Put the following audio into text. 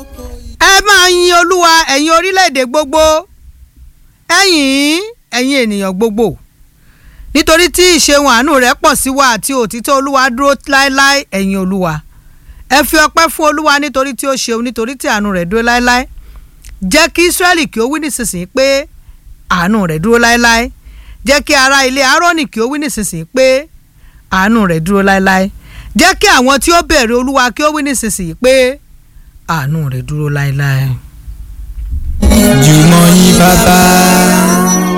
ẹ máa yin olúwa ẹ̀yin orílẹ̀-èdè gbogbo ẹ̀yin ẹ̀yin ènìyàn gbogbo nítorí tí ìṣeun àánú rẹ̀ pọ̀ sí wa àti òtítọ́ olúwa dúró láéláé ẹ̀yin olúwa ẹ fi ọpẹ́ fún olúwa nítorí tí ó ṣeun nítorí tí àánú rẹ̀ dúró láéláé jẹ́ kí israẹli kí ó wí nísinsìnyí pé àánú rẹ̀ dúró láéláé jẹ́ kí ará ilé aaroni kí ó wí nísinsìnyí pé àánú rẹ̀ dúró láéláé jẹ́ kí àwọn tí ó bẹ̀rẹ̀ olúwa kí ó wí nísinsìnyí pé àánú rẹ̀ dúró láéláé. jùmọ̀ yín bàbá